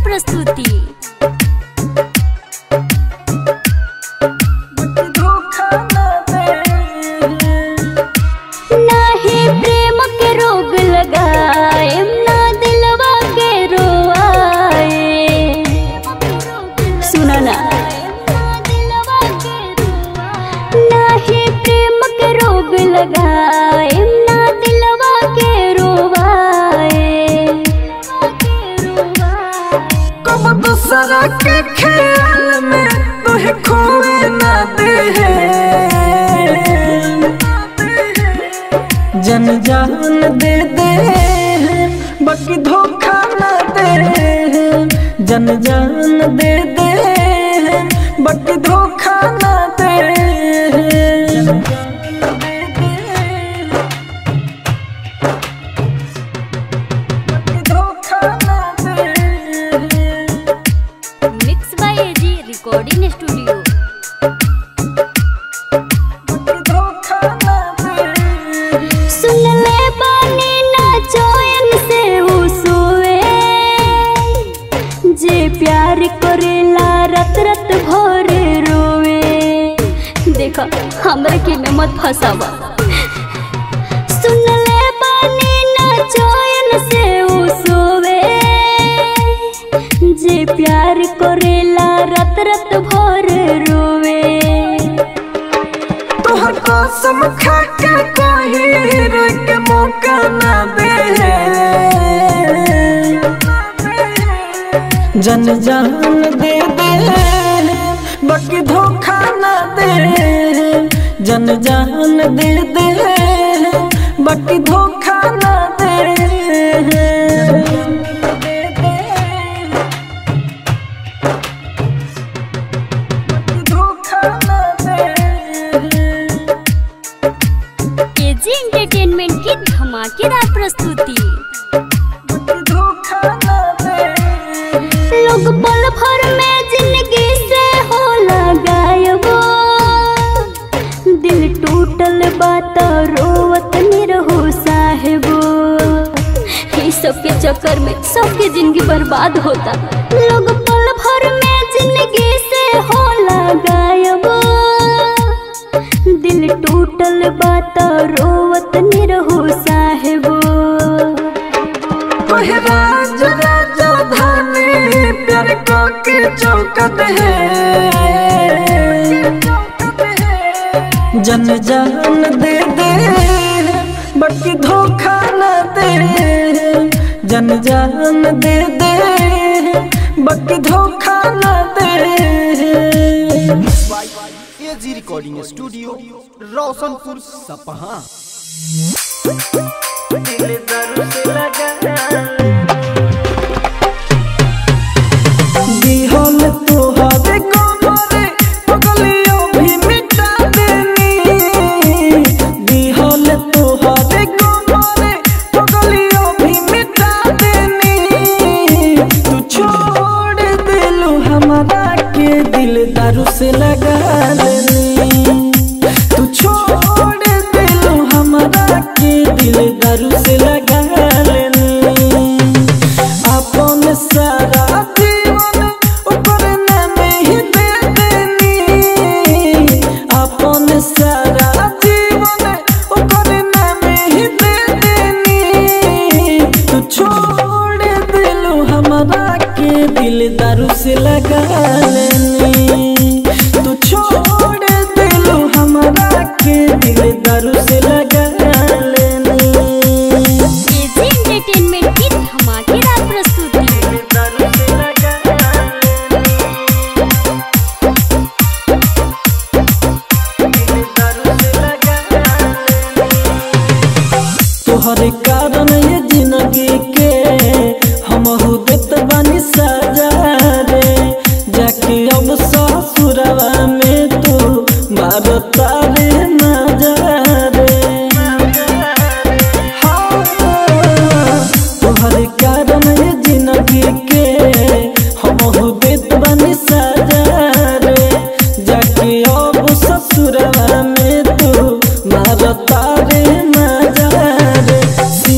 प्रस्तुति धोखा न दे नाही प्रेम के रोग लगाए ना दिलवा के रोआए सुना ना नाही प्रेम के रोग लगाए ना दिलवा के रोवाए कब दूसरा के ख्याल में तुहे खोए न दे जन जान दे दे बाकी धोखा न दे जन जान दे दे बाकी धोखा न दे बाकी धोखा न दे mix by AG recording studio धोखा न दे सुन ले बानी ना चैन से उ सोए जे प्यार करेला रत रत भर रोवे देखा हमरा के में मत फसावा सुन ले बानी ना चैन से उ सोवे जे प्यार करेला रत रत भर रोवे तोहर कसम खा के कही रोई के मौका ना दे जन जान दे दे बाकी धोखा ना दे जन जान दे दे बाकी धोखा ना दे धोखा ना दे केजी एंटरटेनमेंट की धमाकेदार प्रस्तुति धोखा न दे लोग पल भर में जिंदगी से हो गायब दिल टूटल बात रोवत निरहो साहेबो इस सब के चक्कर में सबके जिंदगी बर्बाद होता लोग पल भर में जिंदगी से हो गायब दिल टूटल बात रोवत निरहो साहेबो ओहे राज राजा धानी प्यार को के चौकत है जन जान दे दे बाकी धोखा न दे जन जान दे दे बाकी धोखा न दे AG recording studio Roshanpur Sapaha दिल दर्द लगा दिहल तोहरे कमरे पगलियो भी मिटा देनी दिहल तोहरे कमरे पगलियो भी मिटा देनी तू छोड़ दिलू हमारा के दिल दारू से लगा लेनी तू छोड़ दिलू हमारा के दिल दारू से लगा लेनी अपन सारा जीवन ऊपर नाम ही दे देनी अपन सारा जीवन ऊपर नाम ही दे देनी तू छोड़ दिलू हमारा के दिल दारू से लगा लेनी तू छोड़ दिलू हमारा के दिल दारू से लगा लेनी केजी एंटरटेनमेंट की धमाकेदार प्रस्तुति तोहरे कारण ये जिंदगी के हम देत बानी सजा रे जाके अब ससुरवा में तू मारता रे मजा रे हाँ, तोहरे कारण ये जिंदगी के हम देत बानी सजा रे जाके अब ससुरवा में तू मारता रे मजा रे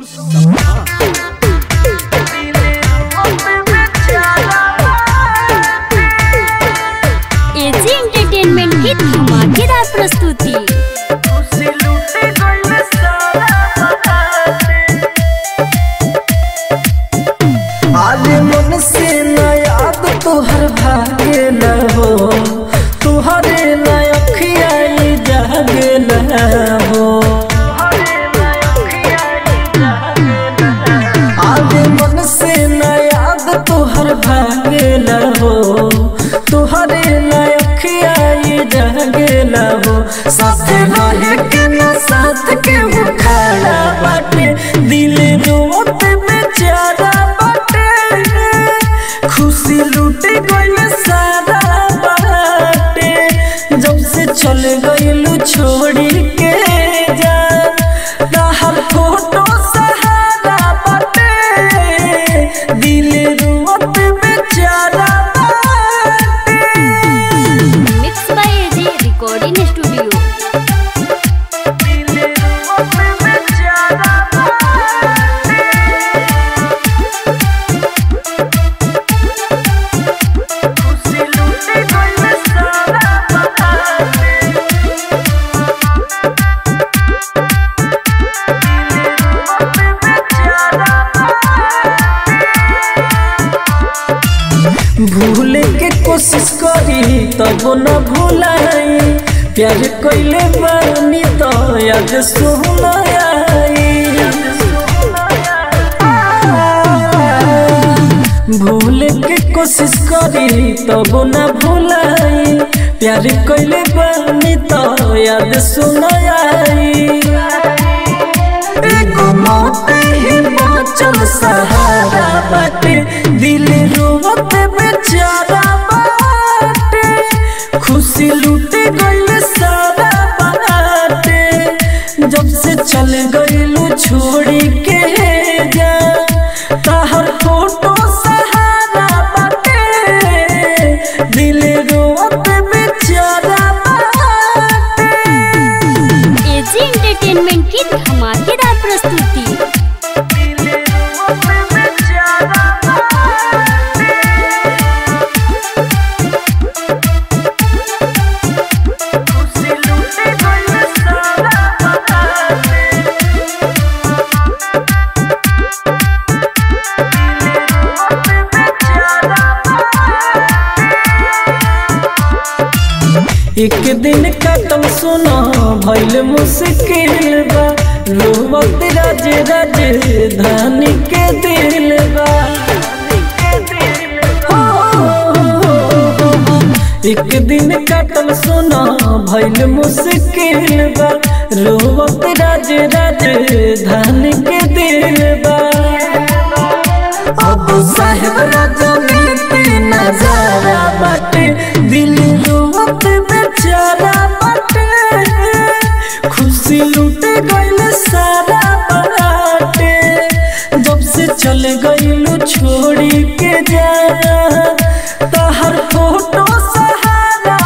सपहा एजी एंटरटेनमेंट की धमाकेदार प्रस्तुति आले मन से न याद तोहर भागे न हो तुहरे न अखियाई जागे न हो आले मन से न याद तोहर भागे न हो तुहरे न अखियाई जागे न हो साथ रहे के न साथ के वो खड़ा बाटे दिल रोत बेचारा बाटे खुशी लूटे गइल सारा बाटे जब से चल गइलू छोड़ी के जा हर फोटो सहारा बाटे दिल रोत बेचारा बाटे mix by AG recording studio भूले के कोशिश करी तब न भूलाई प्यार कैले बानी तो याद सुनाई भूले के कोशिश करी तब न भूलाई प्यार कैले बानी तो याद सुनाई एगो मौते ही बाँचल सहारा बाटे दिल रोवत बेचारा बाटे खुशी लूटे गइल सारा बाटे जब से चल गइलू छोड़ी के जा तहर फोटो सहारा बाटे दिल रोवत बेचारा बाटे एजी एंटरटेनमेंट की धमाकेदार प्रस्तुति एक दिन कटम सुना भइल मुश्किल बा रोवत राज राज धानी के दिल बा एक दिन कटम सुना भइल मुश्किल बा रोवत राज राज धानी के दिल बा अब साहेब राजनीति नजारा बाटे दिल रोवत बेचारा बाटे खुशी लूटे गइल सारा बाटे जब से चल गइलू छोड़ी के जा तहर फोटो सहारा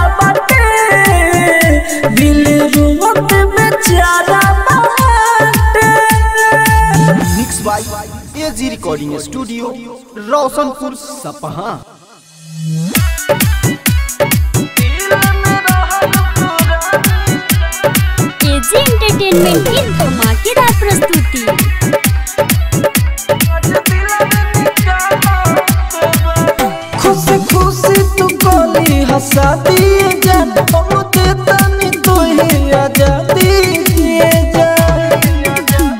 बाटे दिल रोवत बेचारा बाटे mix by AG recording studio Roshanpur Sapaha AG entertainment की धमाकेदार प्रस्तुति खुश खुशी तू कोली हंसा दिए जान हम देता नी तू ही आजादी दिए जान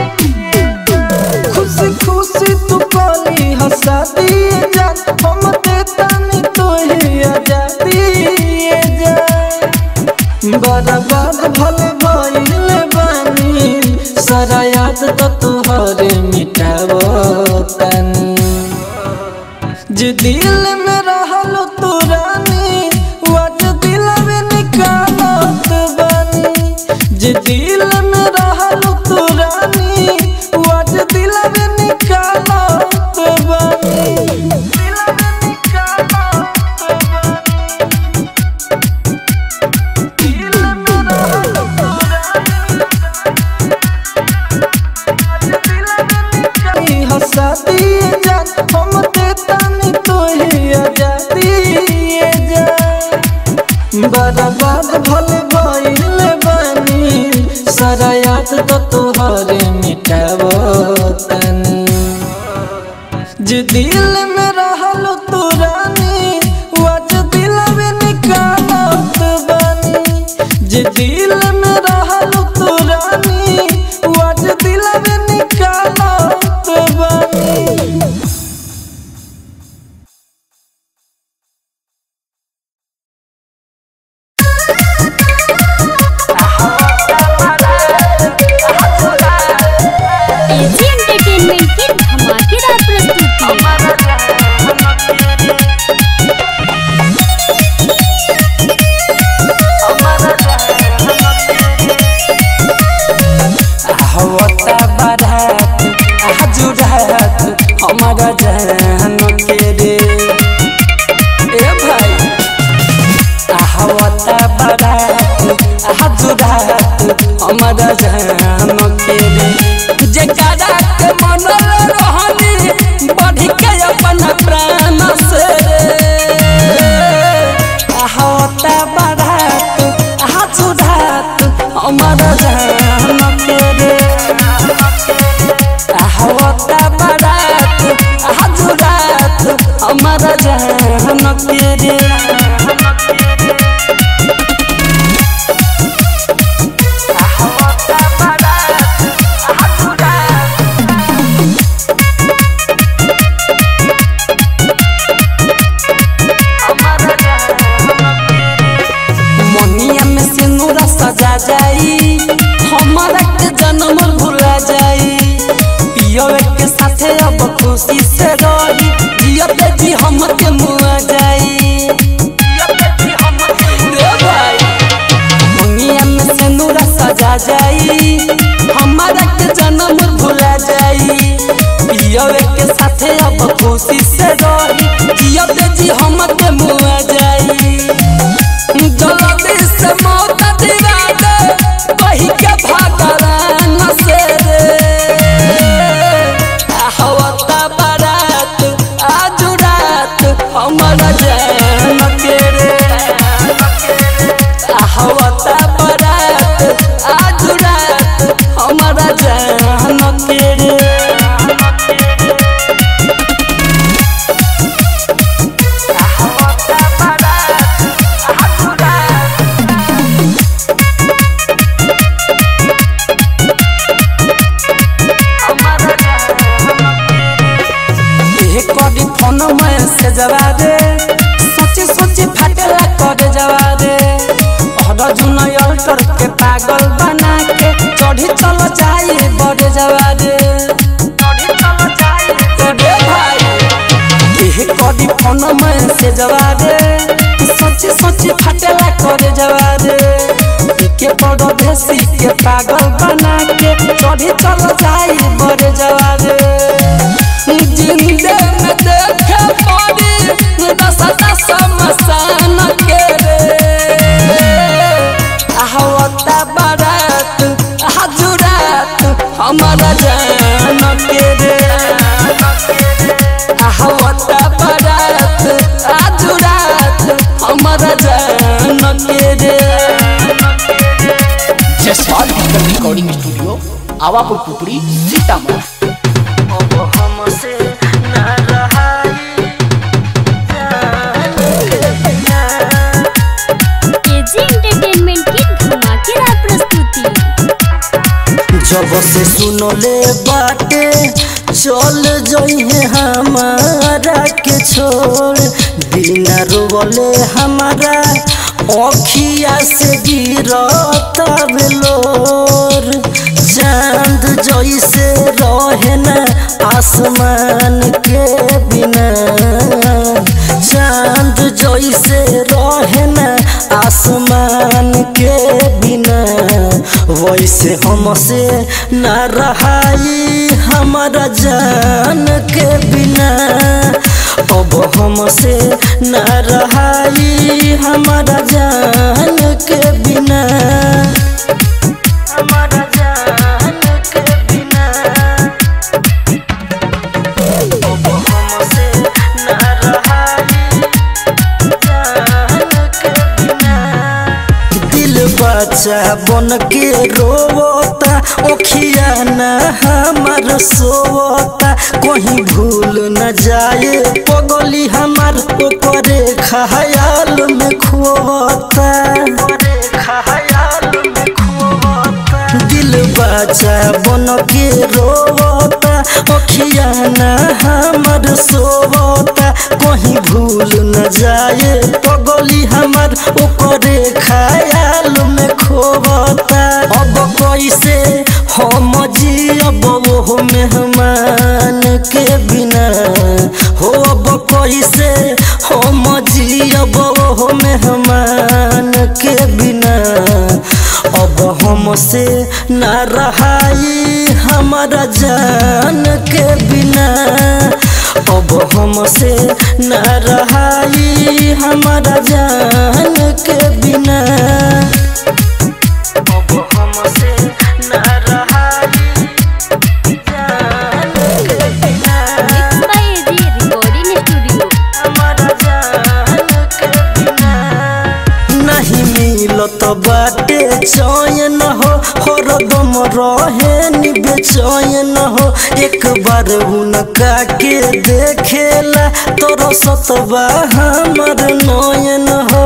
खुश खुशी तू कोली हंसा दिए जान हम देता नी तू ही आजादी दिए जान बर्बाद भले भइल बानी सारा याद तो तुहरे मिटावो तनी जे दिल में रहल तू रानी वाज दिल में निकालत बानी जे दिल में रहल तू रानी वाज दिल में निकालत बानी दिल में निकालत बानी दिल में रहल तू रानी वाज दिल बर्बाद भले भइल बानी सारा याद तो तोहरे मिटावो तनी जे दिल में रहल तू रानी वज दिल में निकालत बानी जे दिल में रहल तू रानी वज दिल में निकालत बानी एजी एंटरटेनमेंट की धमाकेदार प्रस्तुति हवता बारात हजुरात हमारा जान के रे ए भाई हवता बारात हजुरात हमारा जान के रे जकरा के मन रहनी बढ़ के अपन प्राण से रे हवता बारात हजुरात हमारा जान के रे हवता बारात हजुरात हमारा जान के रे मनिया में सिंदूरा सजा जाई हमारा के जन्म भुला जाई पियवे के साथे अब खुशी से रही जियते जी हम के मुआ जाई रे भाई मनिया में सिंदूरा सजा जाई हमारा के जन्म भुला जाई पियवे के साथे अब खुशी से रही जियते जी हम के मुआ जाई जल्दी से मौत दिला दे वही के भगवान से रे हवता बारात आज रात हमारा जान के रे हवता बारात आज रात हमारा जान के रे एहे करी फोन में से जवा दे सोचे सोचे फाटेला करे जवा दे और जुन अल्टर के पागल बना के चढ़ी चल जाए बड़े जवा दे रे भाई एहे करी फोन में से जवा दे सोचे सोचे फाटेला करे जवा दे के पड़ो भेसी के पागल बना के चढ़ी चल जाए बड़े जवा दे जिंदे में देखे पड़ी दस दस मसान के रे हवता बारात हजुरात हमारा जान के रे हवता बारात हजुरात हमारा जान के रे Jaspal digital recording studio Awapur Pupri Sitamarhi अब हमसे न रहाई एजी एंटरटेनमेंट की धमाकेदार प्रस्तुति जब से सुनले बाटे चल जइहे हमारा के छोड़ बिना रोवले हमारा अखिया से गिरता बेलोर चांद जैसे रहे न आसमान के बिना चांद जैसे रहे न आसमान के बिना वैसे हमसे न रहाई हमारा जान के बिना अब हमसे न रहाई हमारा जान के बिना हमारा जान के बिना अब हमसे न रहाई जान के बिना बच्चा बन के रोवता ओखिया न हमार सोवता कहीं भूल न जाए पगली हमार ओकरे खयाल में खोवता दिल बच्चा बन के रोवता ओखिया न हमार सोवता कहीं भूल न जाए पगली हमार ओकरे खयाल में खोवता अब कैसे हम जियब वो मेहमान के बिना हो अब कैसे हम जियब वो मेहमान के बिना अब हमसे न रहाई हमारा जान के बिना अब हमसे न रहाई हमारा जान के बिना अब हमसे न रहाई जान के बिना mix by AG recording studio हमारा जान के बिना नहीं मिलत बाटे चयन हो हरदम रहे नि बेचैन हो एक बार उनका के देखेला तोर सतबा हमर नयन हो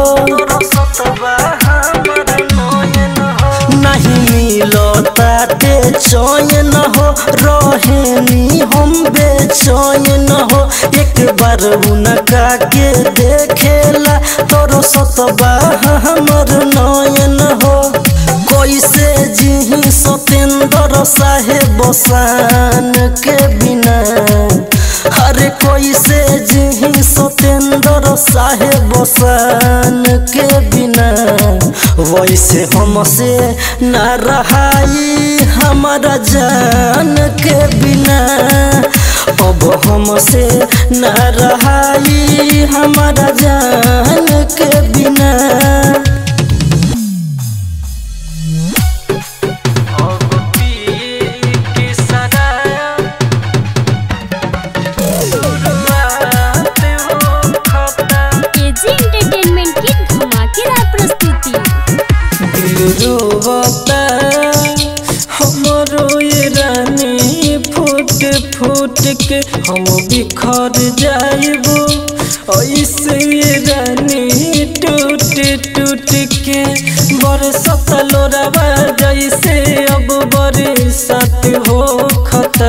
नहीं मिलताटे चयन हो रहेनी हम बेचैन हो एक बार उनका के देखेला तोर सतबा हमर नयन हो कैसे जिही सतेंद्र साहेब बसान के बिना अरे कैसे जिही सतेंद्र साहेब बसान के बिना वैसे हमसे न रहाई हमारा जान के बिना अब हमसे न रहाई हमारा जान के बिना एजी एंटरटेनमेंट की धमाकेदार प्रस्तुति रोवता हमरो ये रानी फूट फूट के हम बिखर जाइबो ऐसे ये रानी टूट टूट के बरसत लोरावा जैसे अब बरसात हो खता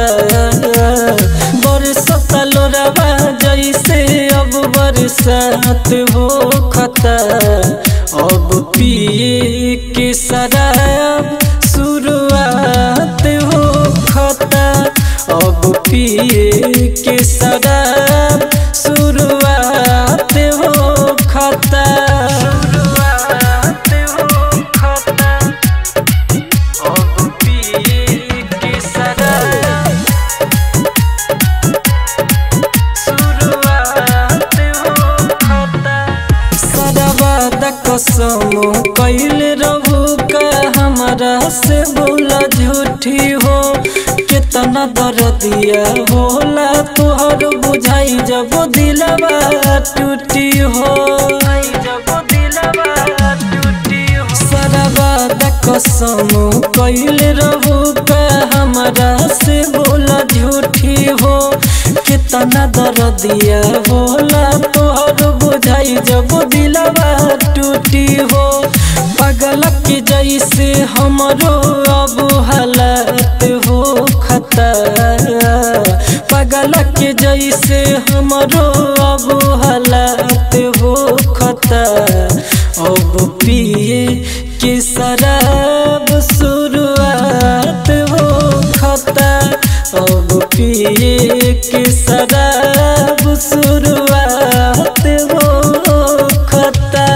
बरसत लोरावा जैसे अब बरसात हो खता अब पिए के शराब शुरुआत हो खता अब पिए के शराब शुरुआत हो खता शुरुआत हो खता अब पिए के शराब शुरुआत हो खता सदाबाद कसम कैल रहू का हमारा से बोला झूठी हो कितना दर्दिया होला तोहर बुझाई जब दिलवा टूटी हो जब दिलवा टूटी हो सदाबाद कसम कैल रहू का हमारा से बोला झूठी हो कितना दर्दिया होला तोहर बुझाई जब दिलवा टूटी हो पागल के जैसे हमरो अब हालत हो खता पागल के जैसे हमरो अब हालत हो खता अब पिए के शराब शुरुआत हो खता अब पिए के शराब शुरुआत हो खता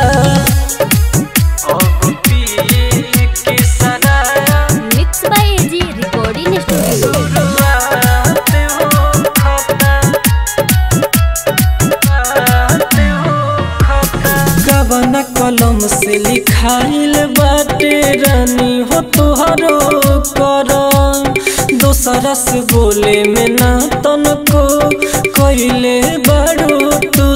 अब पिए के शराब mix by AG recording studio शुरुआत हो खता कवन कलम से लिखाइल बाटे रानी हो तुहरो कर दोसरा से बोले में ना तनको कैले बड़ो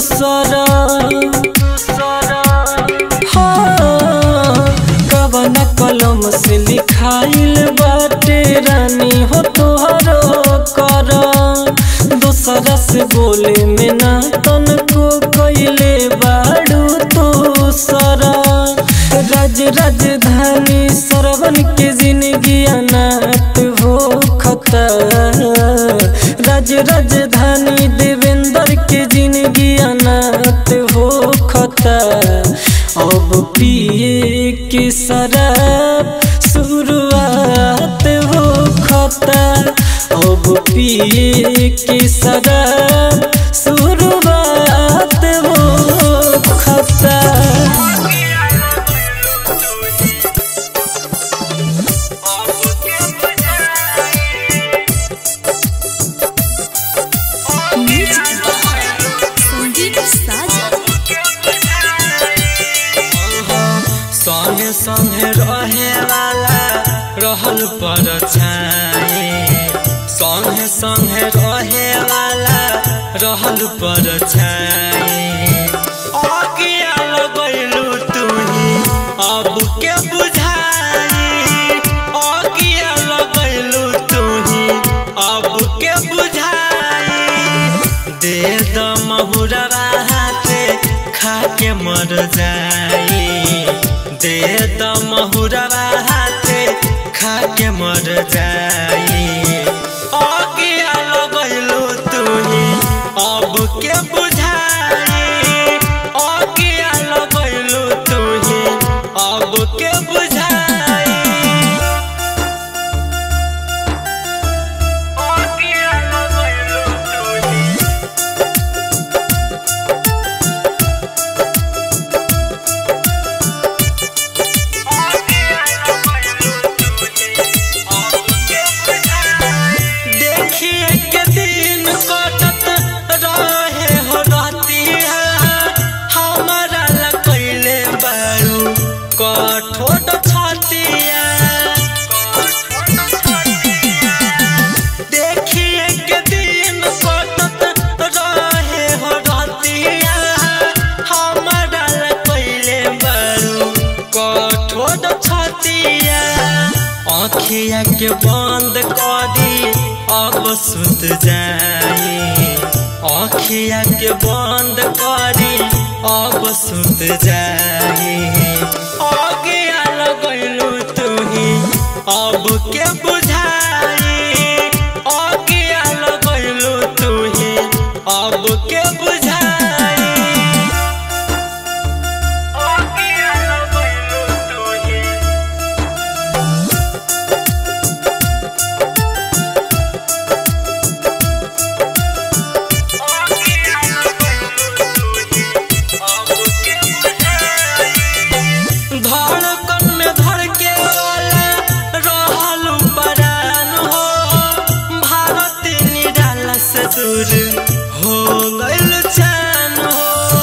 दूसरा हाँ, कवन राज राजधानी सरवन के जिंदगी अनाथ हो खता राज राजधानी देवेंद्र के जिंदगी अनाथ हो खता अब पिए के शराब शुरुआत हो खता अब पिए के शराब शुरुआत हो खता संगीत साजन संगे संगे रहे वाला रहल पर छाए संगे संगे रहे वाला रहल पर छाए अगिया लगैलू तुही अब के बुझाई अगिया लगैलू तुही अब के बुझाई दे द महुरवा हाथे खा के मर जाई दे द महुरवा हाथे खा के मर जाई अगिया लगैलू तुही अब के बुझाई अगिया लगैलू तुही अब के बुझाई अगिया लगैलू तुही देखिए के दिन कटत रहे हो रहतिया हमारा लकैले बारू कठोर छतिया देखिए के दिन कटत रहे हो रहतिया हमारा लकैले बारू कठोर छतिया आँखिया के बंद करी अब सुत जाई आँखिया के बंद करी अब सुत जाई आगिया लगैलू तुही अब के बुझाई आगिया लगैलू तुही अब के बुझाई आगिया लगैलू तुही धड़कन में धड़के वाला रहल परान हो भारत निराला से दूर हो गइल चैन हो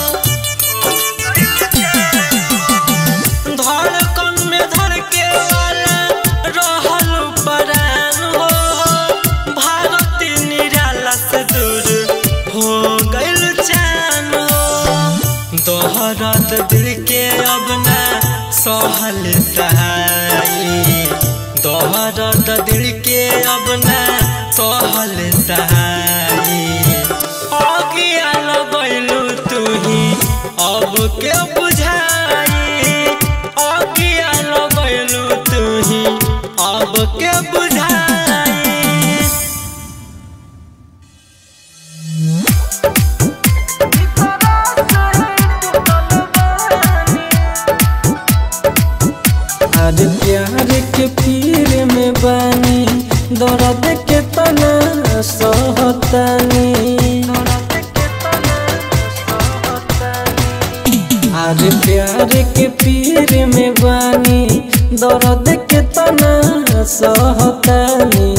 धड़कन में धड़के वाला रहल परान हो भारत निराला से दूर हो गइल चैन हो दोहरत दिल के अब ना सहल सहाई दोहरत दिल के अब ना सहल सहाई अगिया लगैलू तुही अब के बुझाई अगिया लगैलू तुही अब के बुझाई आज प्यार के पीर में बानी दर्द के तना सहतानी आज प्यार के पीर में बानी दर्द के तना सहतानी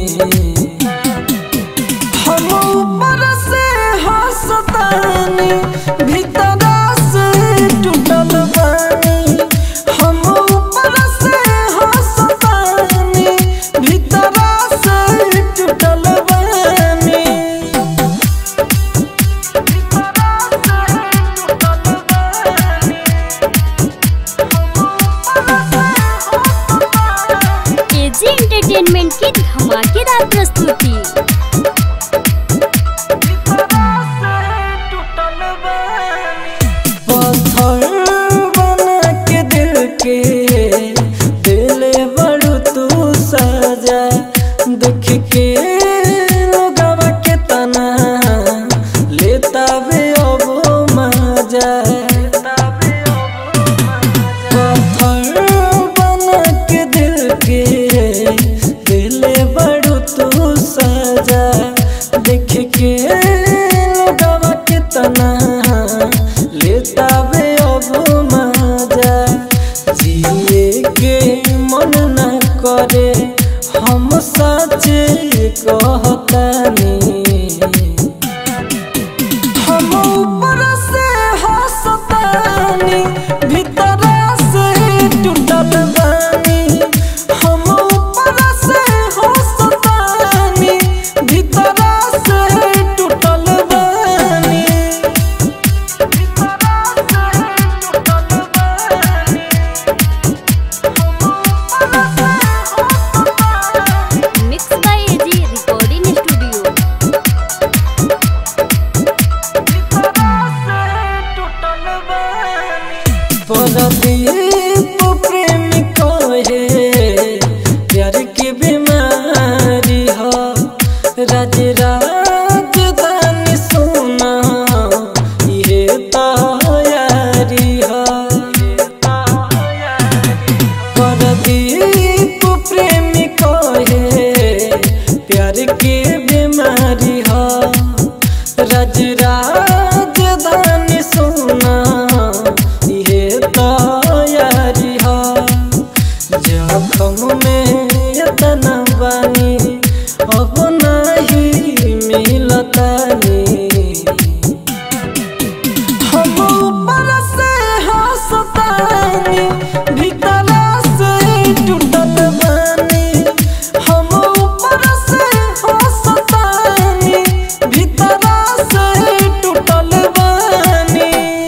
हम ऊपर से हंसतानी भीतर से टूटल बानी हम ऊपर से हंसतानी भीतर से टूटल बानी एजी एंटरटेनमेंट की धमाकेदार प्रस्तुति पत्थर बना के दिल के परदीप प्रेम कहे प्यार की बीमारी हो राज राजधानी सोना ये तैयारी हो परदीप प्रेम कहे प्यार की बीमारी हो राज राजधानी सोना ये तैयारी हो जखम में इतना बानी अब नहीं मिलतानी हम ऊपर से हंसतानी भीतर से टूटल बानी हम ऊपर से हंसतानी भीतर से टूटल बानी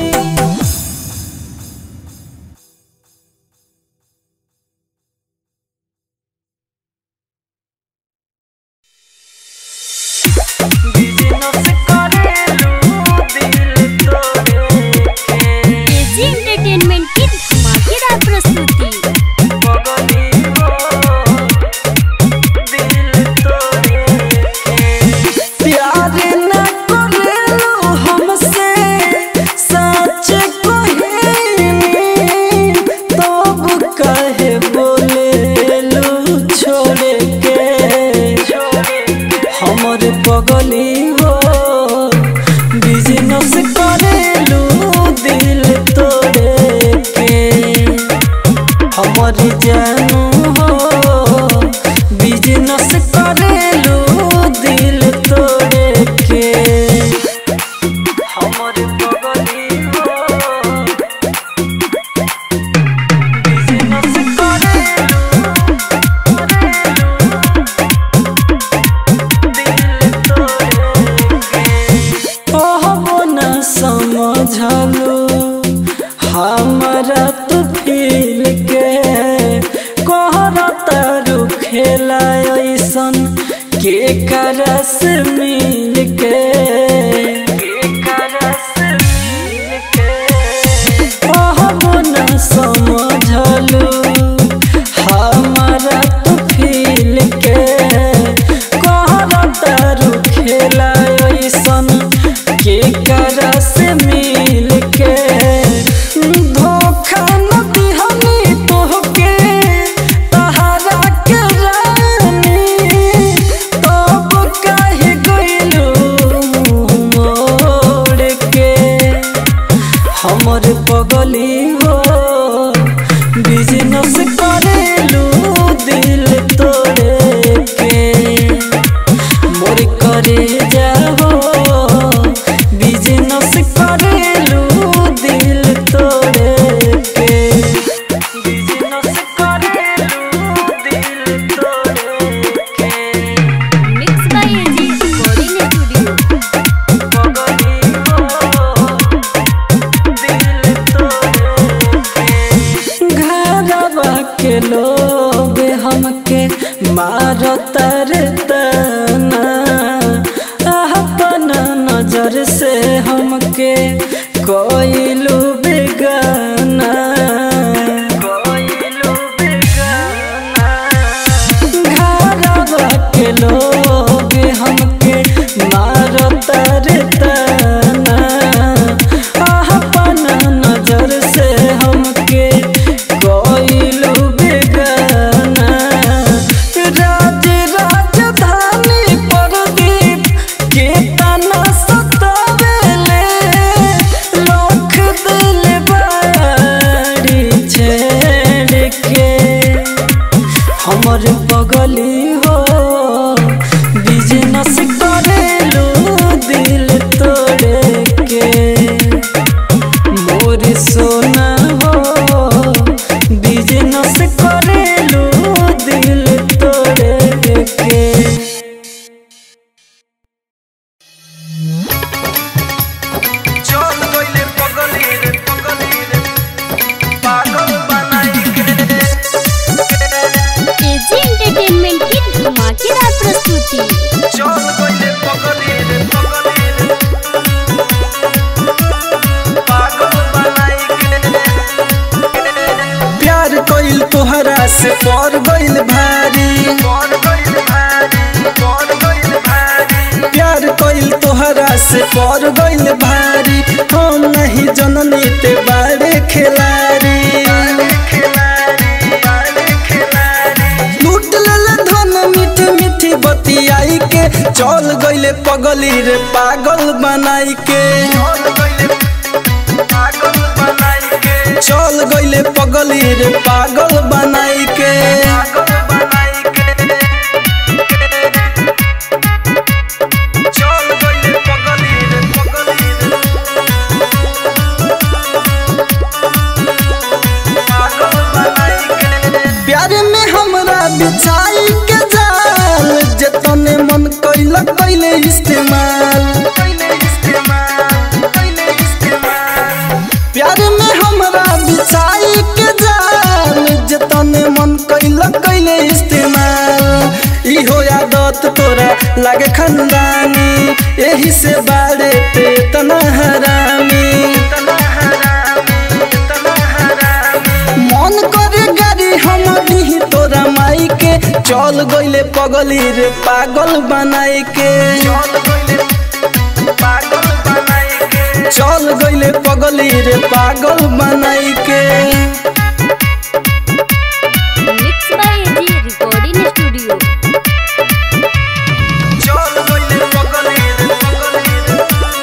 एजी एंटरटेनमेंट की धमाकेदार प्रस्तुति प्यार न करेलो हमसे सच कहेनी तब कहे बोलेलू छोड़ के हमर पगली हो बिजनेस करेलू दिल तोड़े के हमर जानू हो बिजनेस करेलू दिल तोड़े के हमर पगली हो बिजनेस कहबो न समझलू हमरा तू फील के कहरा तारू खेला ऐसन के करस मिल के कहबो न समझलू हमरा तू फील के कहरा तारू खेला ऐसन के करस मिल के धोखा न दिहनी तोहके तहरा के रानी तब काहे गइलू मोड़ के हमर पगली हो बिजनेस करेलू दिल तोड़े के मोर करे जाओ बिजनेस करेलू दिल तोड़े के बिजनेस करेलू दिल तोड़े के mix by AG recording studio पगली हो दिल तोड़े के घरवा के लोग हमके मारतर तना अपन नजर से हमके कोइलू बेगाना कोइलू बेगाना घरवा के लोग हमके मारतर तना अपन नजर से हमके कोइलू बेगाना राज राजधानी प्रदीप के तना सतावेले लोख दिल बाड़ी छेड़ के हमर पगली हो बिजनेस करेलू दिल तोड़े के मोर सोना हो बिजनेस करेलू दिल तोड़े के चल गइले पगली रे पगली रे पागल बनाई के एजी एंटरटेनमेंट की धमाकेदार प्रस्तुति चल गइले पगली रे पगली रे पागल बनाई के से पर गइल भारी कौन गइल भारी कौन गइल भारी प्यार कइल तोहरा से पर गइल भारी हम नहीं जननी ते बारे खिलाड़ी खिलाड़ी बाले खिलाड़ी लूट लेले धन मीठी मीठी बतियाई के चल गइले पगली रे पागल बनाई के कौन गइल पागल बनाई के चल गइले पगली रे पागल बनाई के पागल बनाई के चल गइल पगली रे पगली रे पागल बनाई के प्यार में हमरा बिछाई के जाल जतने मन कैला कैले इस्तेमाल पहले इस्तेमाल पहले इस्तेमाल प्यार में हमरा बिछाई के जाल जतने मन कैला कैले इस्तेमाल इहो आदत तोरा लागे खंदानी यही से बारे पे तना हरामी इतना हरामी इतना हरामी मन करे गाड़ी हम दी तोरा माई के चल गइले पगली रे पागल बनाई के चल गइल पागल बनाई के चल गइले पगली रे पागल बनाई के mix by G recording studio चल गइल पगली रे पगली रे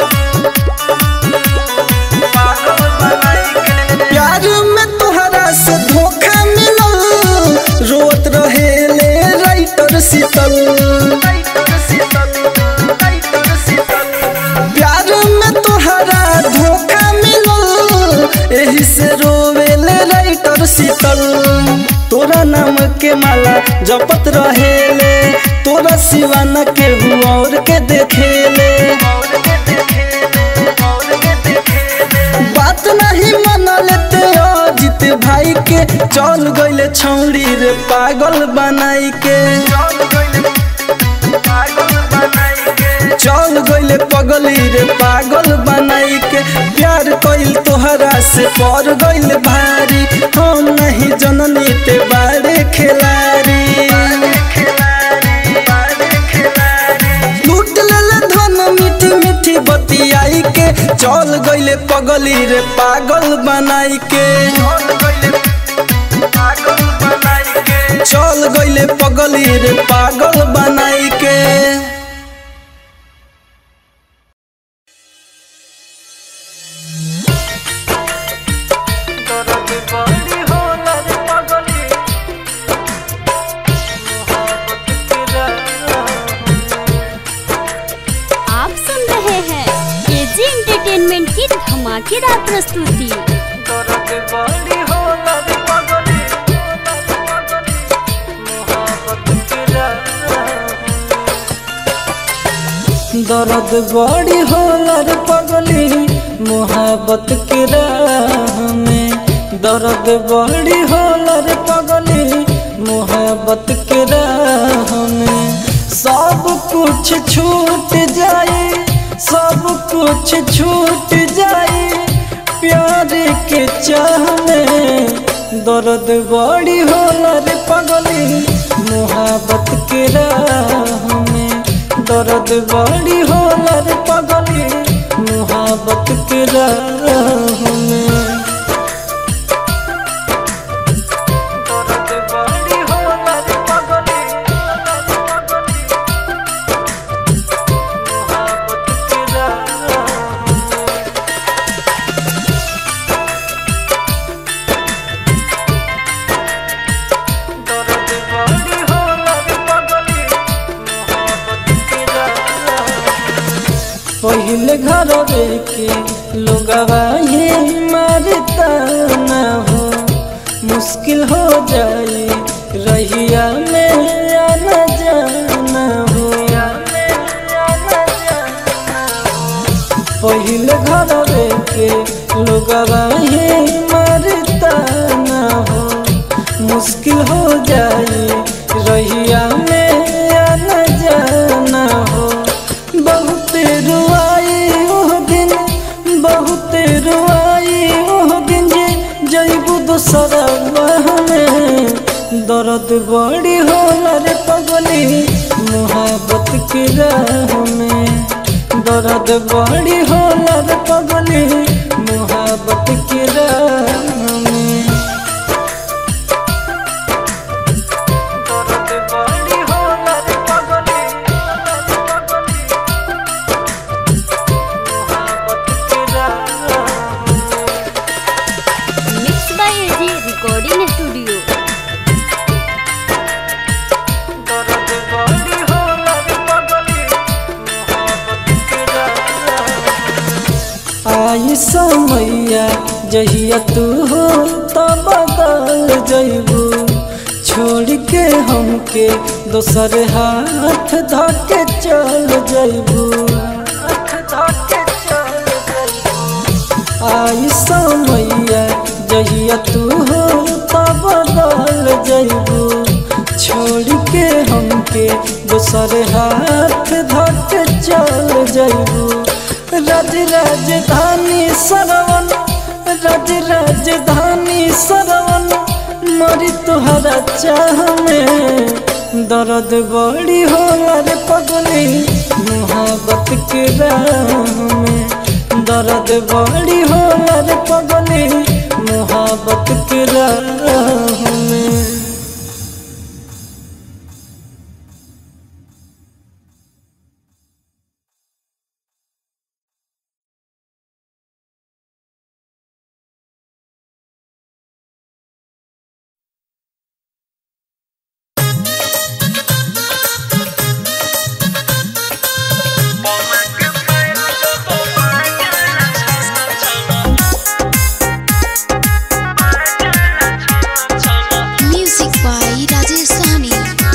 पागल बनाई के प्यार में तोहरा से धोखा मिलल रोत रहेले राइटर शीतल टाइटर शीतल टाइटर शीतल प्यार में तोहरा धोखा मिलल एही से रोवेले राइटर शीतल तोरा नाम के माला जपत रहेले तोरा सिवा न केहू और के देखेले और के देखे और के देखे बात नहीं मन लेते अजित भाई के चल गइले छौड़ी रे पागल बनाई के चल गइल पागल बनाई के चल गइले पगली रे पागल बनाई के प्यार कइल तोहरा से पर गइल भारी हम नहीं जननी ते बारे खिलाड़ी खिलाड़ी बाले खिलाड़ी लूट लेले धन मीठी मीठी बतियाई के चल गइले पगली रे पागल बनाई के चल गइल पागल बनाई के चल गइले पगली रे पागल बनाई के दर्द बड़ी होला रे पगली मोहब्बत के राह आप सुन रहे हैं एजी एंटरटेनमेंट की धमाकेदार प्रस्तुति दर्द बड़ी होला रे पगली मोहब्बत के राह दर्द बड़ी होला रे पगली मोहब्बत के राह में दर्द बड़ी होला रे पगली मोहब्बत के राह में सब कुछ छूट जाए सब कुछ छूट जाए प्यार के चाह में दर्द बड़ी होला रे पगली मोहब्बत के राह में दर्द बड़ी होला रे पगली मोहब्बत के राह में दर्द बड़ी होला रे पगली मोहब्बत के राह दर्द बड़ी होला रे पगली मोहब्बत के राह पहले घर के लोगवा ये मारता न हो मुश्किल हो जाए रहिया में आना जाना हो पहले घर के लोगवा ये मारता न हो मुश्किल हो जाए रहिया में आना जाना हो बहुत रुआई ओह दिन बहुत रुआई ओह दिन जे जैबू दोसरा में दर्द बड़ी होला रे पगली मोहब्बत के राह में दर्द बड़ी होला रे पगली मोहब्बत के राह में दर्द बड़ी होला रे पगली मोहब्बत के राह में mix by AG recording studio दर्द बड़ी होला रे पगली मोहब्बत के राह आई समैया जहिया तू हो तो बदल जइबू छोड़ के हमके दोसर हाथ धके चल जइबू आई समैया जहिया तू हो तो बदल जइबू छोड़ के हमके दोसर हाथ धके चल जइबू राज राजधानी सरवन राज राजधानी सरवन मरी तुहरा चाह में दर्द बड़ी होला रे पगली मोहब्बत के राह में दर्द बड़ी होला रे पगली मोहब्बत के राह में Music by Rajesh Sahni.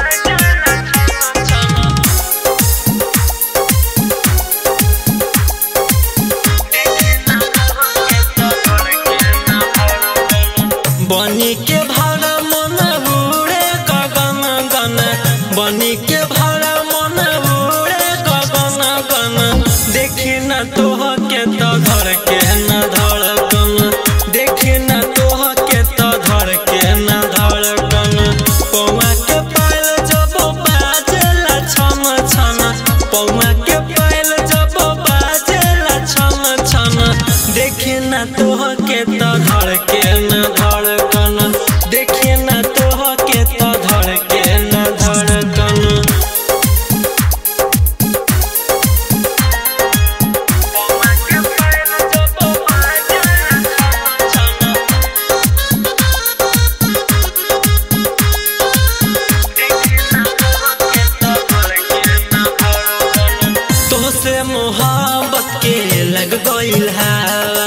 बनी के भाड़ा मन उड़े गगन गन बनी के भाड़ा मन उड़े गगन गन देखी न तोह के तो धर के न धड़कन देखी न तोह के तो धर के न धड़कन पौआ के पायल जब बाजेला छन छन पौआ के पायल जब बाजेला छन छन देखी न तोह के तो धर के न धड़कन देखी न तोह के तो धर के न धड़कन तोहसे मोहब्बत के लग गइल हवा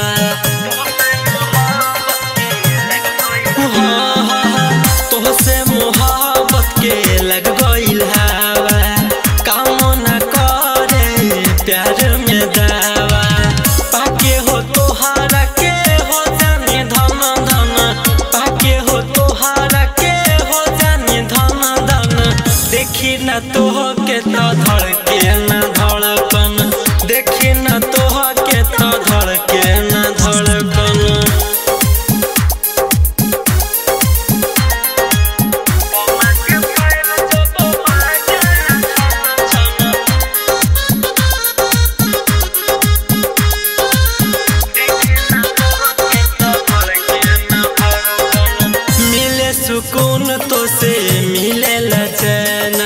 हाँ, हाँ, हाँ, तोहसे मोहब्बत के लग गइल हवा काम न करे प्यार में दावा पाके हो तोहारा के हो जाने धन धन पाके हो तोहारा के हो जाने धन धन देखी न तोह के तो धड़ के न धड़कन देखी न तोह के तो धड़ के न धड़कन मिले सुकून तो से मिले लचना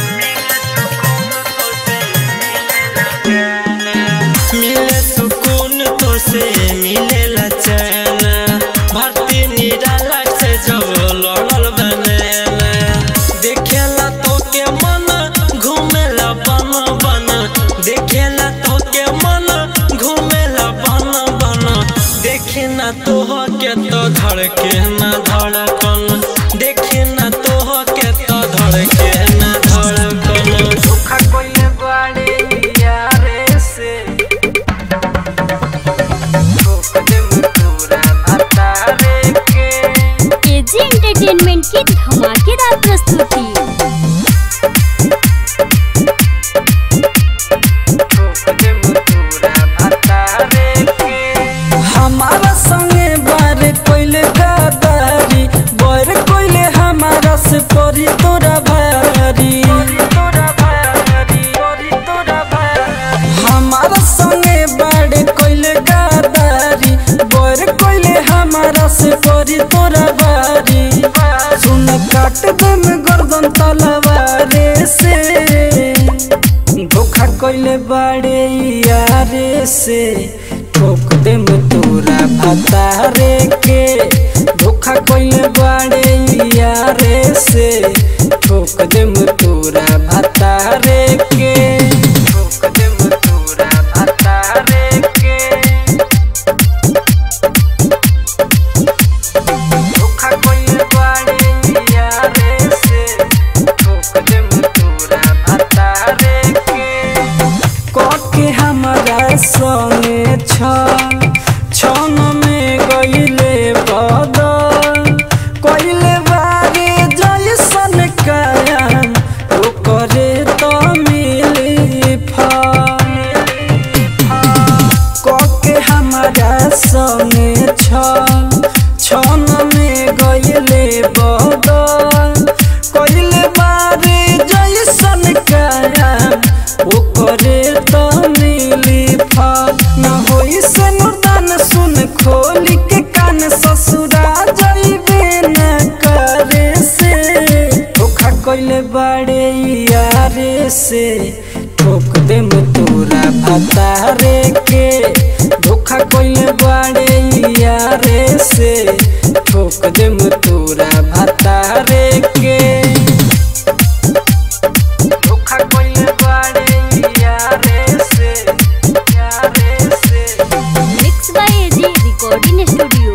मिले सुकून तो से मिले लचना भर्ती निराला से जब लड़ल बनेला देखेला तो के मन घूमेला बन बन देखेला तो के मन घूमेला बन बन देखी न तोह के तो धड़के न धड़कन देखी न तोह के तो धड़के न धड़कन धोखा कोइले बाड़े यारे से ठोक देम तोरा भतारे के एजी एंटरटेनमेंट की धमाकेदार प्रस्तुति ठोक देम तोरा भतारे के हमारा संगे बार कोइले गदारी बर कोइले हमारा काट दम गर्दन तलवारे से धोखा कइले बाड़े यारे से ठोक देम तोरा भतारे के धोखा कइले बाड़े यारे से ठोक देम तोरा भतारे के ठोक देम तोरा भतारे के धोखा कइले बाड़े यारे से ठोक देम तोरा भतारे के कके हमरा संगे छ छन में गइले बदल कइले बारे जैसन कायम ओकरे त मिली फल कके हमरा संगे छ छन में गइले बदल कइले बारे जैसन कायम ओकरे त मिली फल न होई से मुर्दान सुन खोली के कान ससुरा जइबे न करे से धोखा कइले बाड़े यारे से ठोक देम तोरा भतारे के धोखा कइले बाड़े यारे से ठोक देम तोरा भतारे के धोखा कइले बाड़े यारे से यारे से mix by AG recording studio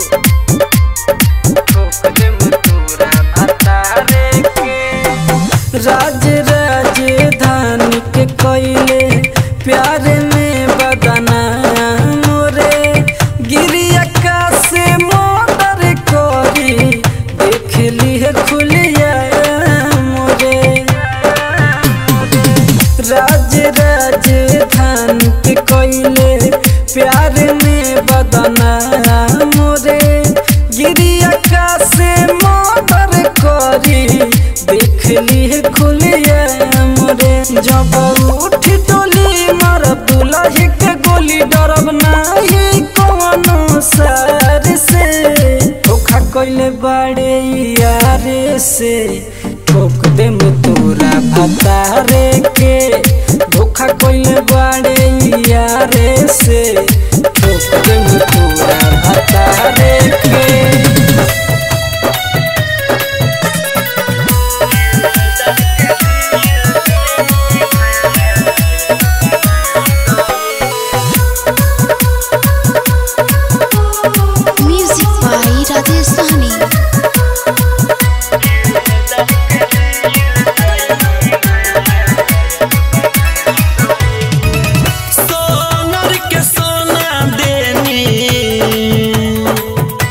ठोक देम तोरा भतारे के राज राजधानी के कइले प्यार में बदना मोरे गिरिया का से मोटर करी देख ली खुलिया मोरे राज राजधानी के कइले प्यार में बदना मोरे गिरिया का से मोटर करी देख ली खुलिया मोरे जब उठ टोली मर दुलही के गोली डरब नाही कौनो सर से धोखा कइले बाड़े यारे से ठोक देम तोरा भतारे के धोखा कइले बाड़े यारे से ठोक देम तोरा भतारे के म्यूजिक बाई राजेश सहनी सोनर के सोना देनी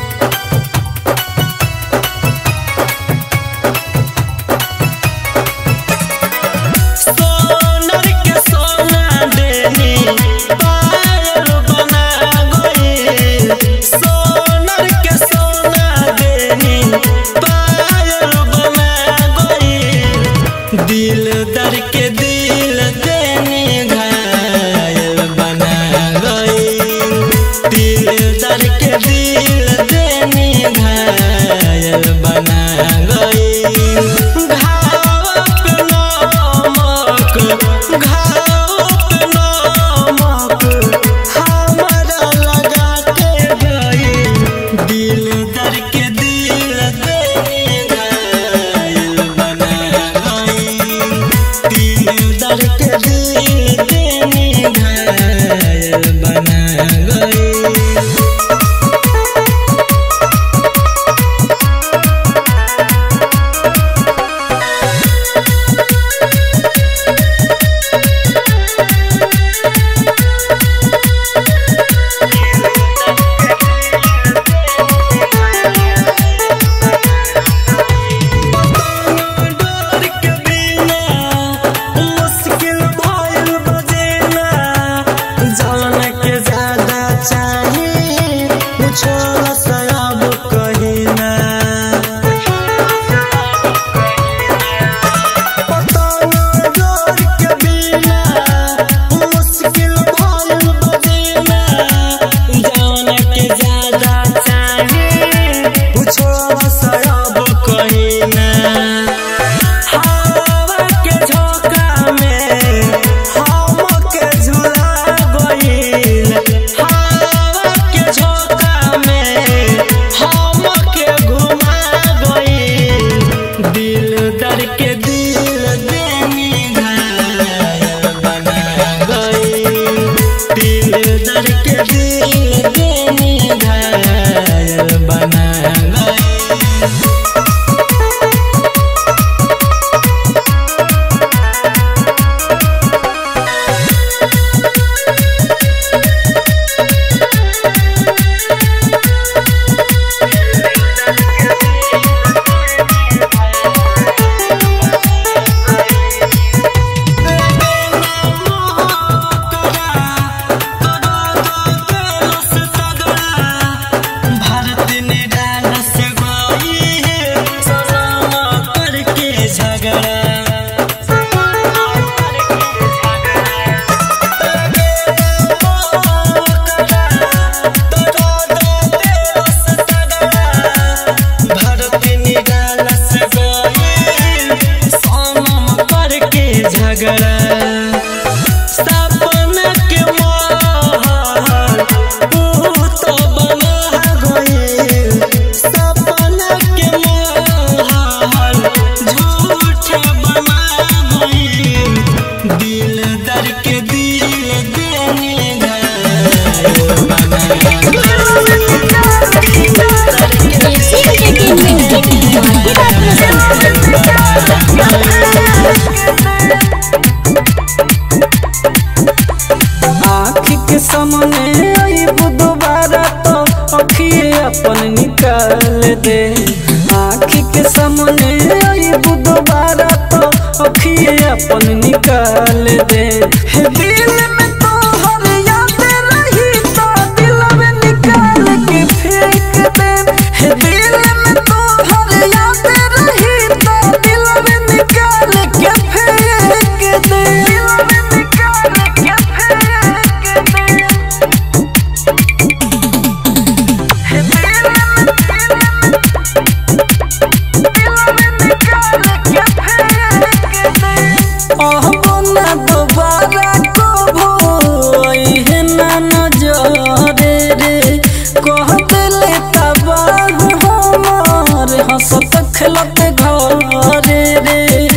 हंसत खेलत घरे रे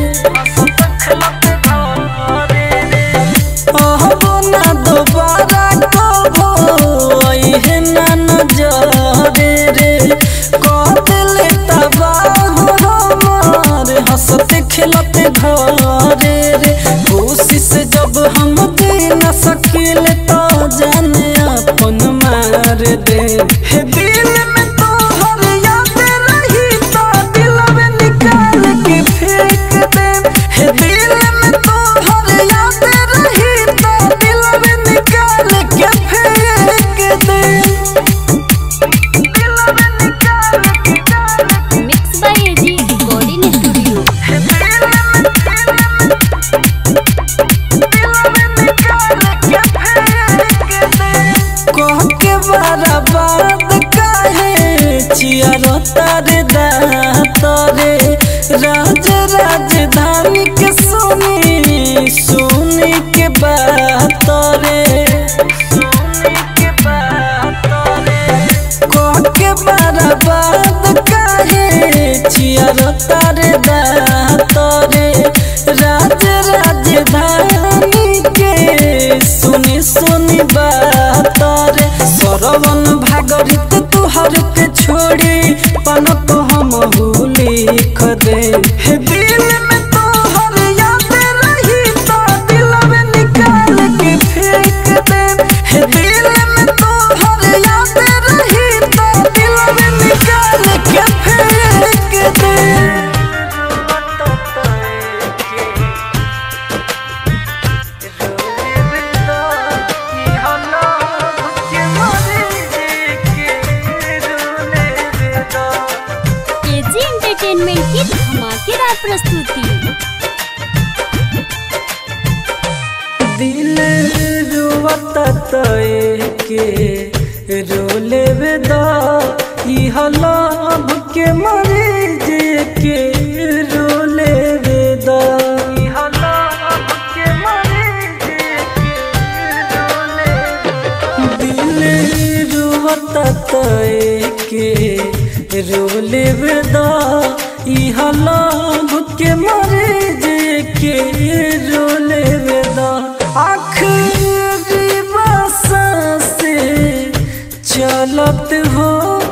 अहबो ना दोबारा कबो अइहे ना नजरे रे कह दिले तबाह हमार हंसत खेलत घरे रे कोशिश जब हम दे न सकिले तो जाने अपन मार दे हे दिल में तो हर याद रही तो दिल में निकाल के फेंक दे हे दिल में तो हर याद रही तो दिल में निकाल के फेंक दे दिल में निकाल के mix by AG recording studio कह के बर्बाद काहे चियरो तारे दातरे राज राजधानी के सुनी सुनी के बात रे सुनी के बात रे कह के बर्बाद काहे चियरो तारे दातरे राज राजधानी के सुनी सुनी बात रे सरवन भागरित तुहर के छोड़ी पन तो हम लिख दे हे दिल में तोहर याद रही तो दिल में निकाल के फेंक दे हे दिल में तोहर याद रही तो दिल में निकाल के फेंक दे एजी एंटरटेनमेंट की धमाकेदार प्रस्तुति दिल रुवता तय के रोले वेदा इह लाभ के मरे जे के रोले वेदा इह लाभ के मरे जे के रोले दिल रुवता तय के रोले वेदा इह लाभ के मरे जे के रोले वेदा आखिरी बसा से चलत हो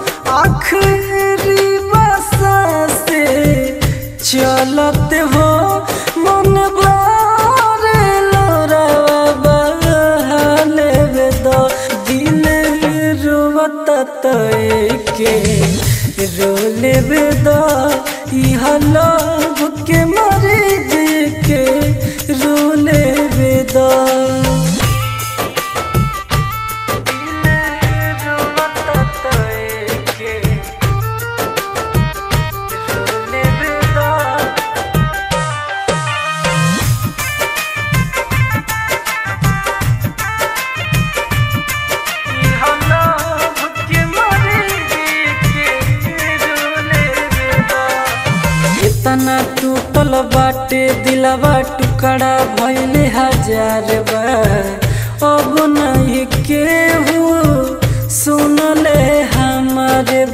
आखिरी बसा से चलत हो मन बारे लोरावा बहाले वेदा दिल रोवत तय के रोले वेदा इह लाभ के मरे जे के रोले वेदा इतना टूटल बाटे दिलवा टुकड़ा भइले हजार बार अब नहीं केहू सुनले हमारे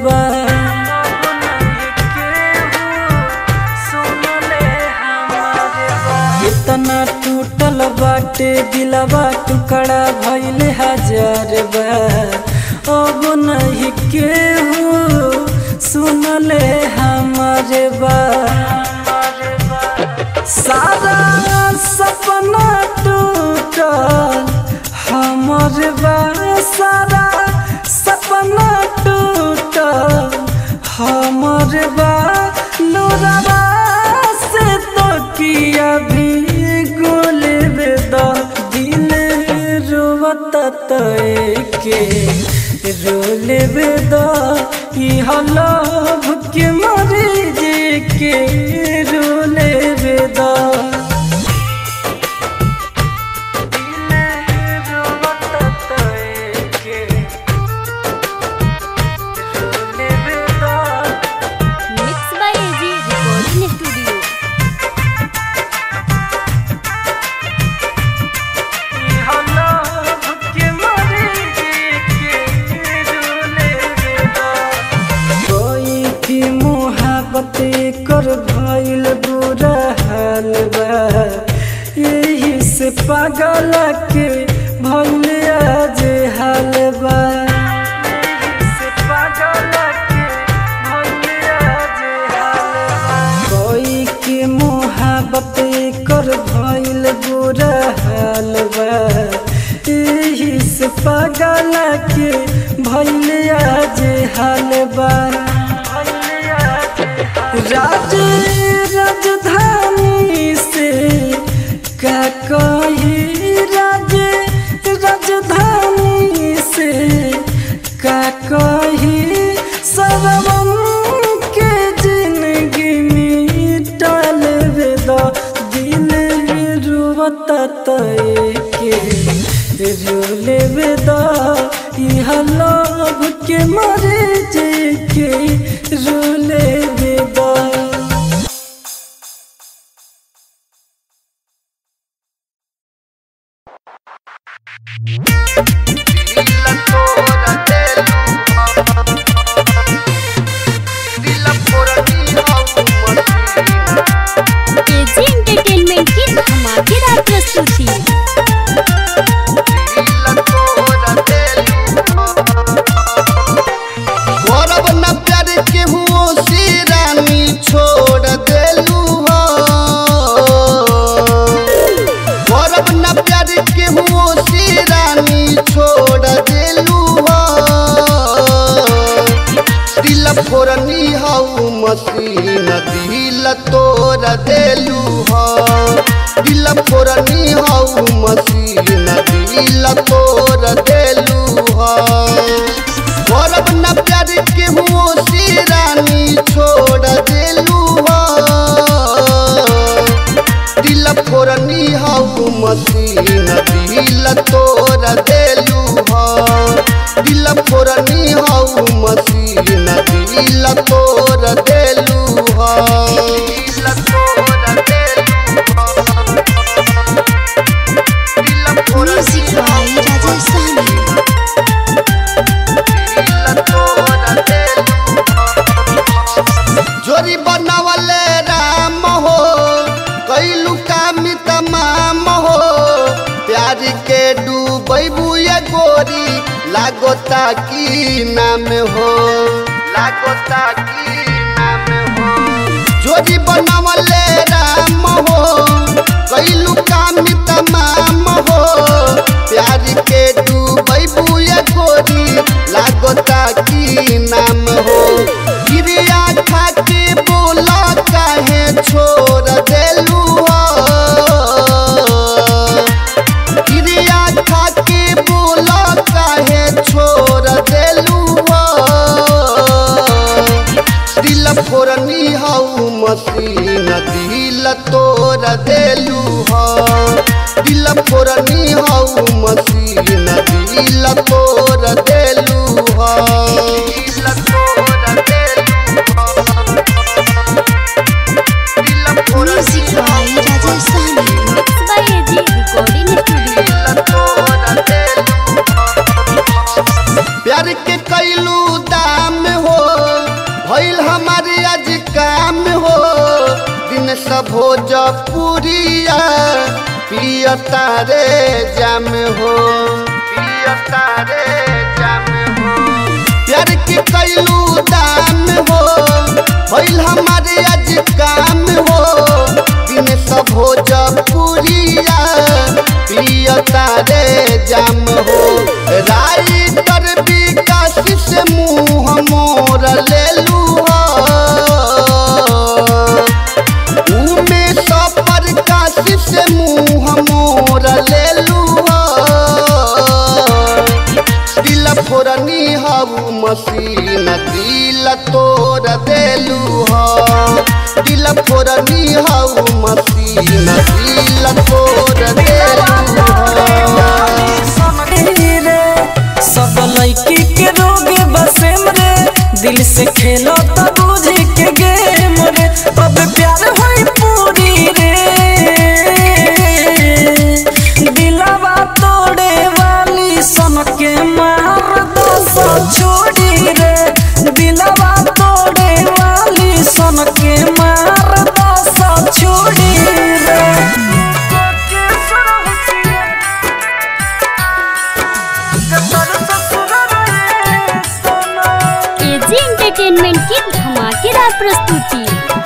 बात इतना टूटल बाटे दिलवा टुकड़ा भइले हजार बार अब नहीं केहू सुनले हमारे बात सारा सपना टूटल हमर बा सारा सपना टूटल हमर बा लोरावा से तो किया भी गोल बेदा दिल रोवत तय के रोले बेदा इह लाभ के मरे जे के रोले बेदा mix by AG recording studio कोई थी मुँह मोहब्बत कर भइल बुरा हाल बा यही से पागल के भइल आज हाल बा यही से पागल के भइल आज हाल बा कोई के मोहब्बत कर भइल बुरा हाल बा यही से पागल के भइल आज हाल बा राज राजधानी से का कही राज राजधानी से का कही सरवम के जिंदगी मिटल वेदा दिल रुवता तय के रोले वेदा यह लोभ के मरे जे के रोले वेदा एजी एंटरटेनमेंट की धमाकेदार प्रस्तुति गौरव न प्यार के हुओ से रानी छोड़ देलू हो गौरव न प्यार के हुओ से रानी छोड़ देलू हो दिल फोरनी हऊ मसीन दिल तोड़ देलू हो दिल फोरनी हऊ मसीन दिल तोड़ देलू हो गौरव न प्यार के हुओ से रानी छोड़ देलू हो दिल फोरनी हऊ मसीन दिल तोड़ देलू हो दिल फोरनी हऊ मसीन दिल तोड़ देलू हो दिल तोड़ देलू हो दिल फोरनी म्यूजिक बाई राजेश सहनी जोरी बनावले राम हो कैलू काम तमाम हो प्यार के डूबू ये गोरी लागोता की नाम हो लागोता की नाम हो जोरी बनावले राम हो कैलू काम तमाम हो प्यार के डूबू ये गोरी लागोता की नाम हो गिरिया खा के बोला काहे छोड़ देलू हो गिरिया खा के बोला काहे छोड़ देलू हो दिल फोरनी हऊ मसीन दिल तोड़ देलू हो दिल फोरनी हऊ मसीन दिल तोड़ देलू हो दिल तोड़ देलू हो दिल music by Rajesh Sahni mix by AG recording studio प्यार के कैलू दाम हो भइल हमारे आज काम हो दिन सब हो जपुरिया पियता रे जाम हो पियता रे जाम हो प्यार के कैलू दाम हो भइल हमारे आज काम हो दिन सब हो जपुरिया पियता रे जाम हो राई पर विकास से मुँह मोर लेलू हो उमे सफर काशी से मुँह मोर लेलू हो दिल फोरनी हऊ मसीन दिल तोड़ देलू हो दिल फोरनी हऊ मसीन दिल तोड़ देलू हो रे सब लड़की के रोग बसेम रे दिल से खेलो तो बुझ के गेम रे अब प्यार होई पूरी रे दिलवा तोड़े वाली सन के मार दो सौ छोड़ी रे दिलवा तोड़े वाली सन सन के मार दसा छोड़ी रे एजी एंटरटेनमेंट की धमाकेदार प्रस्तुति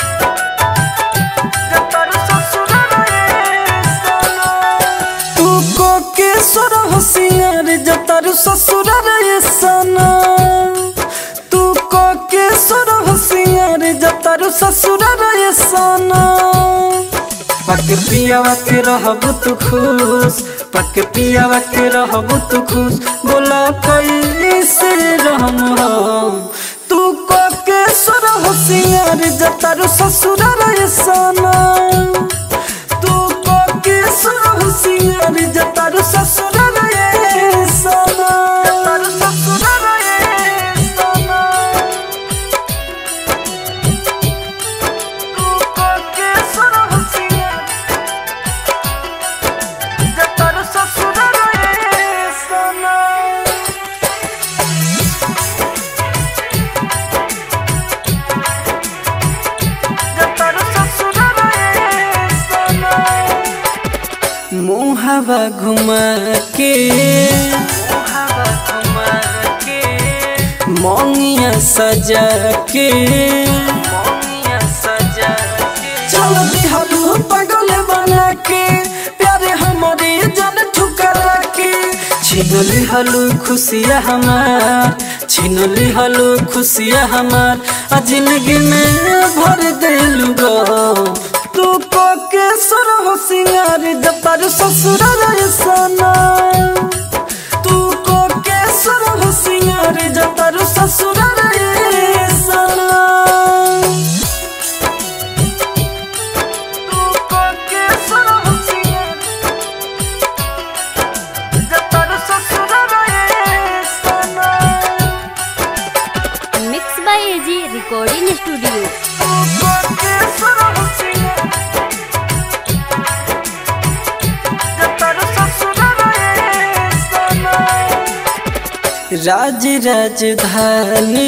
तू को के सुर होशियार जतर ससुर रे सना तू को के सुर होशियार जतर ससुर रे सना पक पियावा के रहब तू खुश पक पियावा के रहब तू खुश बोला कैसे रहम हम तू को के सुर होशियार जतर ससुर रे सना तू को के होशियार जतर ससुर रे सना जतर ससुर रे सना तू को के होशियार जतर ससुर रे सना मुहावा घुमा के मोंगिया सजा के चल दिहलू पगल बना के प्यारे हमारे जन ठुकरा के छीन लिहलू खुशिया हमार छीन लिहलू खुशिया हमार आ जिंदगी में भर देलू गो तू को के सुर हो सिंगार जतर ससुर रे सना तू को के सुर हो सिंगार जतर ससुर रे सना तू को के सुर हो सिंगार जतर ससुर रे सना mix by AG recording studio राज राजधानी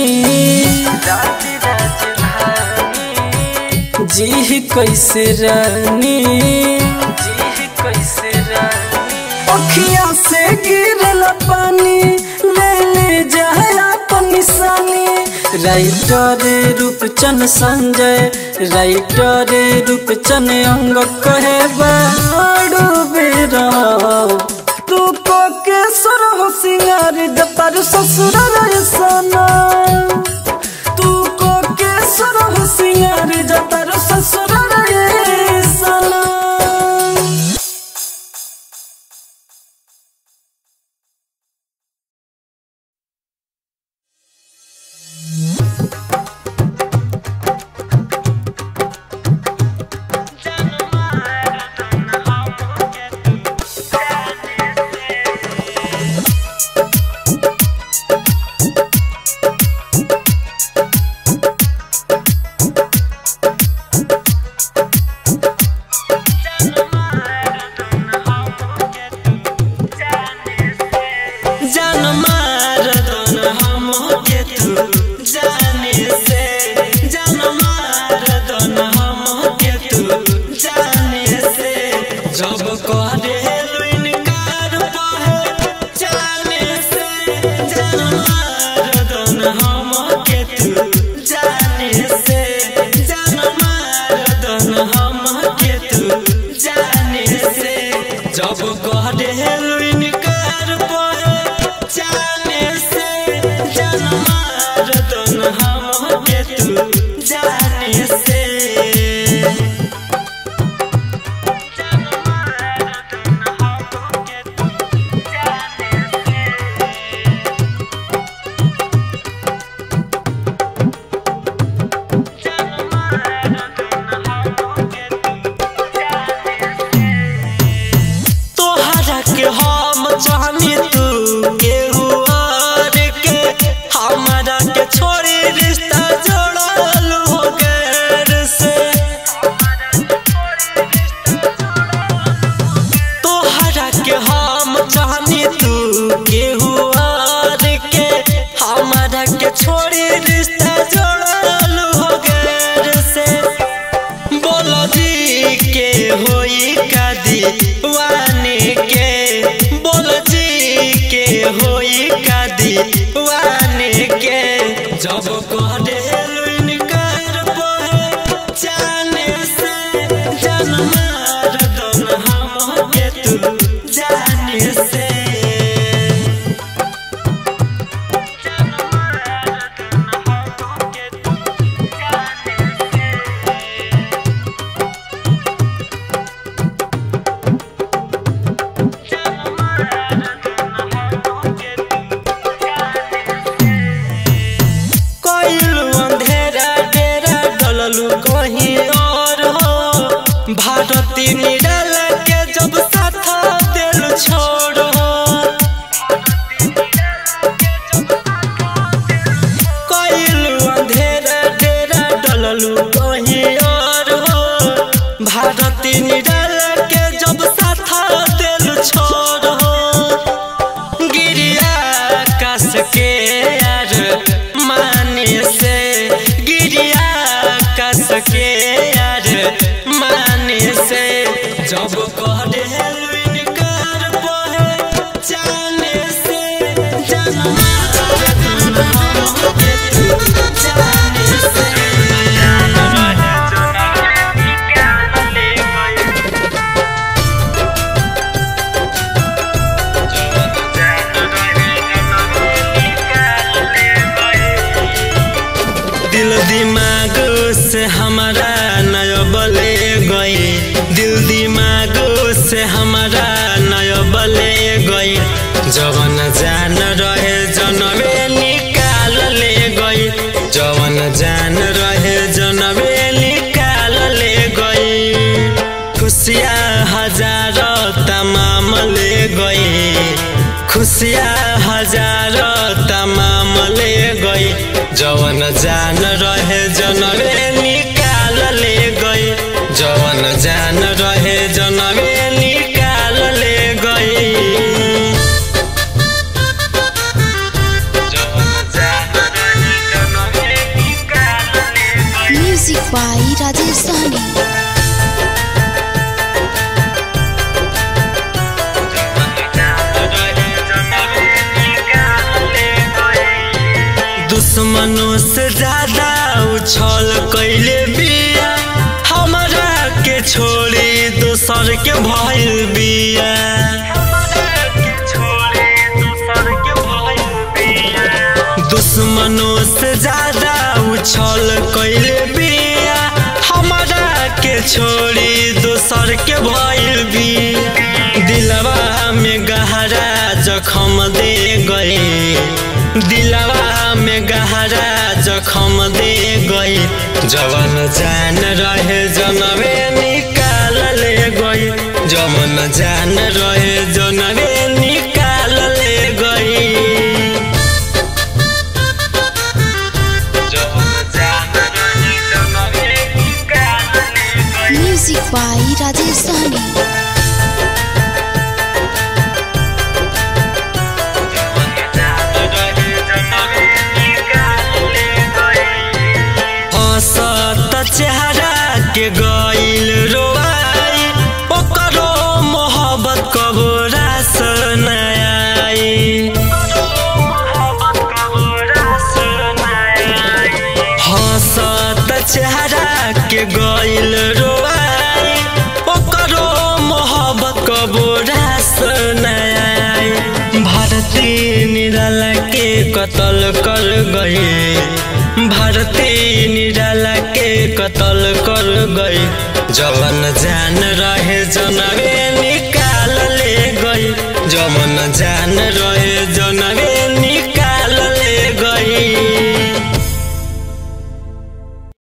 जी कैसे रानी अखिया से गिरल पानी ले ले जाए अपन निशानी राइटर रूपचन संजय राइटर रूपचन अंग कहे बाड़ू बेरा तू को के सुर हो सिंगार जतर ससुर रे सना तू को के सुर हो सिंगार जतर ससुर रे सना डललू कहीं और हो भारती निराला के जब साथ दिल छोड़ हो कइलू अंधेरा डेरा डललू कहीं और हो भारती निराला के जब साथ दिल छोड़ हो गिरिया कस के यार माने से गिरिया कस के यार माने से जब कह देलू इनकार बहे जाने से जन्मा जाने से दिल दिमाग से हमारा नय बले गई दिल दिमाग से हमारा नय बले गई जवन जान रहे जनवे निकाल ले गई जवन जान रहे जनवे निकाल ले गई खुशियाँ हजार तमाम ले गई खुशियाँ हजार तमाम ले गई जवन जान रहे जनवे निकाल ले गई जवन जान रहे जनवे निकाल ले गई जवन जान रहे जनवे निकाल ले गई म्यूजिक बाई राजेश सहनी दुश्मनों से ज्यादा उछल कैले बिया हमारा के छोड़ी दोसर के भइल बिया दुश्मनों से ज्यादा उछल कैले बिया हमारा के छोड़ी दोसर के भइल बिया दिलवा में गहरा जखम दे गए दिलवा में गहरा जखम दे गई जवन जान रहे जनवे निकाल ले गई जवन जान रहे जनवे निकाल ले गई जवन जान रहे जनवे निकाल ले गई म्यूजिक बाई राजेश सहनी हंसत चेहरा के गइल रोआई ओकरो मोहब्बत कबो रास न आई हंसत चेहरा के गइल रोआई ओकरो मोहब्बत कबो रास न आई भारती निराला के कत्ल कर गई भारती निराला के कत्ल कर गई जवन जान रहे जनवे